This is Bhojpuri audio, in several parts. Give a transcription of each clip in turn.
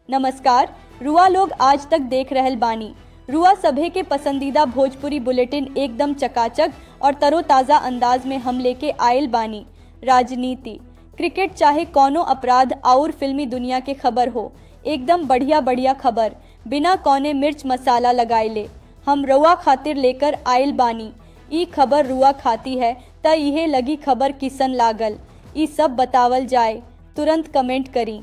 नमस्कार रुआ लोग आज तक देख रहल बानी रुआ सभे के पसंदीदा भोजपुरी बुलेटिन एकदम चकाचक और तरोताज़ा अंदाज में हम लेके आयल बानी राजनीति क्रिकेट चाहे कौनो अपराध और फिल्मी दुनिया के खबर हो एकदम बढ़िया बढ़िया खबर बिना कौने मिर्च मसाला लगाइले हम रुआ खातिर लेकर आयल बानी ई खबर रुआ खाती है त इहे लगी खबर किसन लागल ई सब बतावल जाए तुरंत कमेंट करी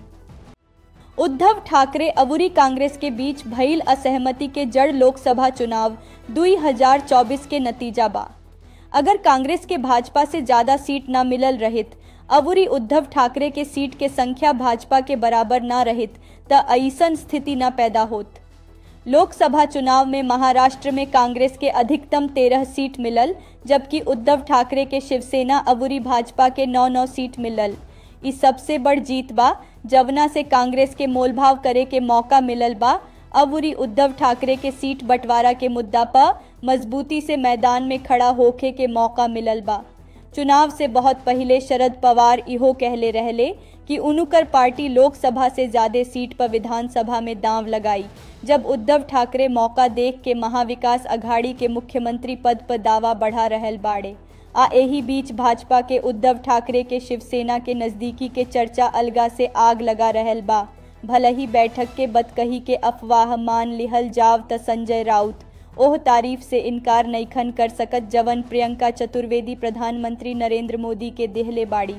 उद्धव ठाकरे अबुरी कांग्रेस के बीच भइल असहमति के जड़ लोकसभा चुनाव 2024 के नतीजा बा अगर कांग्रेस के भाजपा से ज्यादा सीट न मिलल रहित अबुरी उद्धव ठाकरे के सीट के संख्या भाजपा के बराबर न रहित त ऐसन स्थिति न पैदा होत लोकसभा चुनाव में महाराष्ट्र में कांग्रेस के अधिकतम तेरह सीट मिलल जबकि उद्धव ठाकरे के शिवसेना अबुरी भाजपा के नौ नौ सीट मिलल ई सबसे बड़ जीत बा जवना से कांग्रेस के मोलभाव करे के मौका मिलल बा अबुरी उद्धव ठाकरे के सीट बंटवारा के मुद्दा पर मजबूती से मैदान में खड़ा होखे के मौका मिलल बा चुनाव से बहुत पहले शरद पवार इहो कहले रहले कि उनुकर पार्टी लोकसभा से ज्यादा सीट पर विधानसभा में दांव लगाई जब उद्धव ठाकरे मौका देख के महाविकास अघाड़ी के मुख्यमंत्री पद पर दावा बढ़ा रहल बाड़े आ एही बीच भाजपा के उद्धव ठाकरे के शिवसेना के नजदीकी के चर्चा अलगा से आग लगा रहल बा भले ही बैठक के बदकही के अफवाह मान लिहल जाव त संजय राउत ओह तारीफ से इनकार नईखन कर सकत जवन प्रियंका चतुर्वेदी प्रधानमंत्री नरेंद्र मोदी के देहले बाड़ी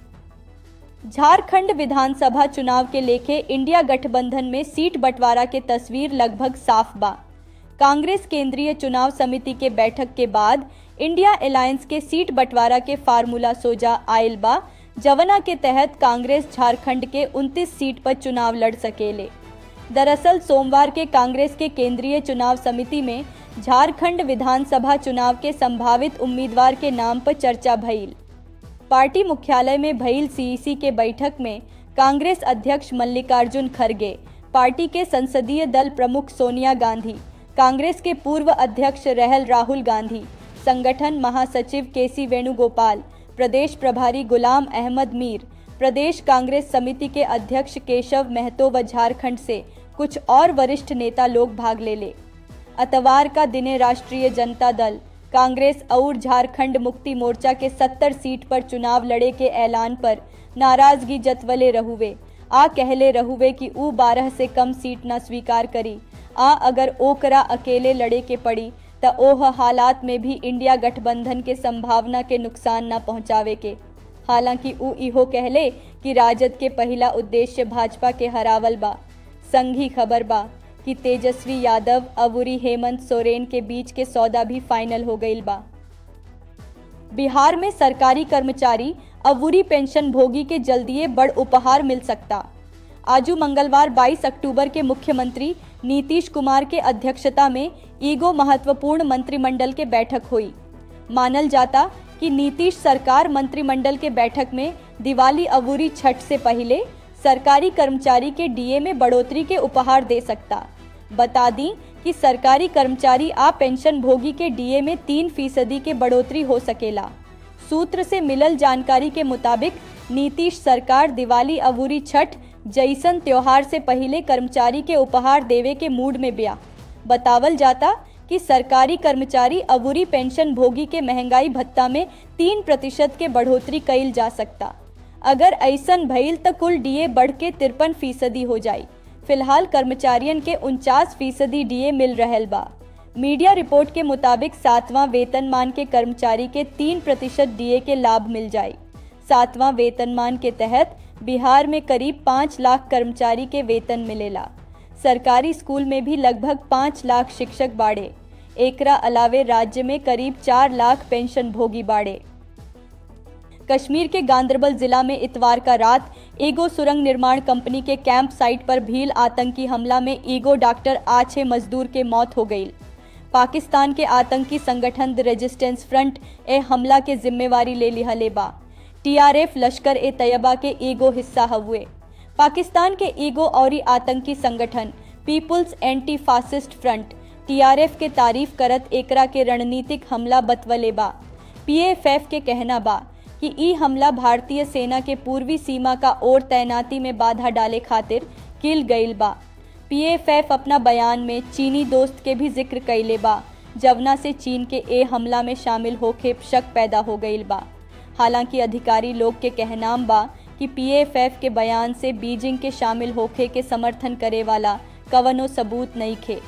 झारखंड विधानसभा चुनाव के लेके इंडिया गठबंधन में सीट बंटवारा के तस्वीर लगभग साफ बा कांग्रेस केंद्रीय चुनाव समिति के बैठक के बाद इंडिया अलायंस के सीट बंटवारा के फार्मूला सोजा आयल बा जवना के तहत कांग्रेस झारखंड के 29 सीट पर चुनाव लड़ सकेले दरअसल सोमवार के कांग्रेस के केंद्रीय चुनाव समिति में झारखंड विधानसभा चुनाव के संभावित उम्मीदवार के नाम पर चर्चा भइल पार्टी मुख्यालय में भइल सीईसी के बैठक में कांग्रेस अध्यक्ष मल्लिकार्जुन खड़गे पार्टी के संसदीय दल प्रमुख सोनिया गांधी कांग्रेस के पूर्व अध्यक्ष रहल राहुल गांधी संगठन महासचिव केसी वेणुगोपाल प्रदेश प्रभारी गुलाम अहमद मीर प्रदेश कांग्रेस समिति के अध्यक्ष केशव महतो व झारखंड से कुछ और वरिष्ठ नेता लोग भाग ले ले अतवार का दिने राष्ट्रीय जनता दल कांग्रेस और झारखंड मुक्ति मोर्चा के 70 सीट पर चुनाव लड़े के ऐलान पर नाराजगी जतवले रहुवे आ कहले रहुवे कि ऊ बारह से कम सीट न स्वीकार करी आ अगर ओकरा अकेले लड़े के पड़ी त ओह हालात में भी इंडिया गठबंधन के संभावना के नुकसान न पहुंचावे के हालांकि ऊ इहो कहले कि राजद के पहला उद्देश्य भाजपा के हरावल बा संघी खबर बा कि तेजस्वी यादव अबुरी हेमंत सोरेन के बीच के सौदा भी फाइनल हो गईल बा बिहार में सरकारी कर्मचारी अबुरी पेंशन भोगी के जल्दिए बड़ उपहार मिल सकता आजू मंगलवार 22 अक्टूबर के मुख्यमंत्री नीतीश कुमार के अध्यक्षता में ईगो महत्वपूर्ण मंत्रिमंडल के बैठक हुई मानल जाता कि नीतीश सरकार मंत्रिमंडल के बैठक में दिवाली अबूरी छठ से पहले सरकारी कर्मचारी के डीए में बढ़ोतरी के उपहार दे सकता बता दी कि सरकारी कर्मचारी आ पेंशन भोगी के डीए में तीन फीसदी के बढ़ोतरी हो सकेला सूत्र से मिलल जानकारी के मुताबिक नीतीश सरकार दिवाली अबूरी छठ जैसन त्योहार से पहले कर्मचारी के उपहार देवे के मूड में बिया बतावल जाता कि सरकारी कर्मचारी अबूरी पेंशन भोगी के महंगाई भत्ता में तीन प्रतिशत के बढ़ोतरी कईल जा सकता अगर ऐसन भइल त कुल डीए बढ़ के तिरपन फीसदी हो जाई फिलहाल कर्मचारियन के उनचास फीसदी डीए मिल रहल बा मीडिया रिपोर्ट के मुताबिक सातवां वेतनमान के कर्मचारी के तीन प्रतिशत डीए के लाभ मिल जाए सातवां वेतनमान के तहत बिहार में करीब पाँच लाख कर्मचारी के वेतन मिलेला सरकारी स्कूल में भी लगभग पाँच लाख शिक्षक बाड़े एकरा अलावे राज्य में करीब चार लाख पेंशन भोगी बाड़े कश्मीर के गांदरबल जिला में इतवार का रात ईगो सुरंग निर्माण कंपनी के कैंप साइट पर भील आतंकी हमला में ईगो डॉक्टर आ छह मजदूर के मौत हो गई पाकिस्तान के आतंकी संगठन द रेजिस्टेंस फ्रंट ए हमला के जिम्मेवारी ले लिहले बा टीआरएफ लश्कर ए तैयबा के ईगो हिस्सा हुए पाकिस्तान के ईगो और आतंकी संगठन people's anti fascist front TRF के तारीफ करत एकरा के रणनीतिक हमला बतवले बा पीएफएफ के कहना बा कि ई हमला भारतीय सेना के पूर्वी सीमा का ओर तैनाती में बाधा डाले खातिर किल गईल बा पीएफएफ अपना बयान में चीनी दोस्त के भी जिक्र कैले बा जवना से चीन के ए हमला में शामिल होके शक पैदा हो गईल बा हालांकि अधिकारी लोग के कहनाम बा कि पीएफएफ के बयान से बीजिंग के शामिल होके के समर्थन करे वाला कवनो सबूत नहीं खे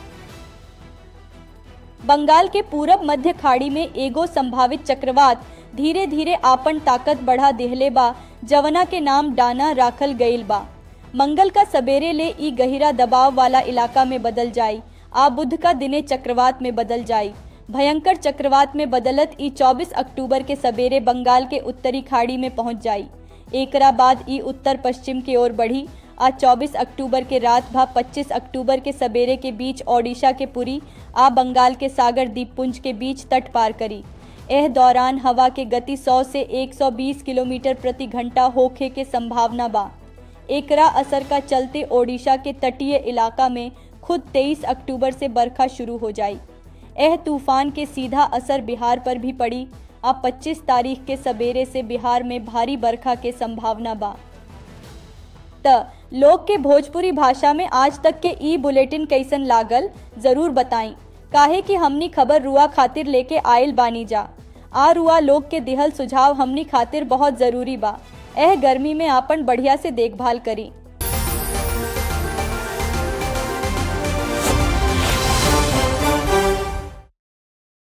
बंगाल के पूरब मध्य खाड़ी में एगो संभावित चक्रवात धीरे धीरे आपन ताकत बढ़ा देहले बा जवना के नाम डाना राखल गईल बा मंगल का सवेरे ले ई गहिरा दबाव वाला इलाका में बदल जाई आ बुध का दिने चक्रवात में बदल जाई भयंकर चक्रवात में बदलत ई 24 अक्टूबर के सवेरे बंगाल के उत्तरी खाड़ी में पहुंच जाई एकरा बाद ई उत्तर पश्चिम की ओर बढ़ी आज 24 अक्टूबर के रात भा 25 अक्टूबर के सवेरे के बीच ओडिशा के पुरी आ बंगाल के सागर द्वीपपुंज के बीच तट पार करी एह दौरान हवा के गति 100 से 120 किलोमीटर प्रति घंटा होखे के संभावना बा एकरा असर का चलते ओडिशा के तटीय इलाका में खुद 23 अक्टूबर से बरखा शुरू हो जाई एह तूफान के सीधा असर बिहार पर भी पड़ी अब 25 तारीख के सवेरे से बिहार में भारी बरखा के संभावना बा त लोग के भोजपुरी भाषा में आज तक के ई बुलेटिन कैसन लागल जरूर बताई काहे कि हमनी खबर रुआ खातिर लेके आयल बानी जा आ रुआ लोग के दिहल सुझाव हमनी खातिर बहुत जरूरी बा एह गर्मी में आपन बढ़िया से देखभाल करी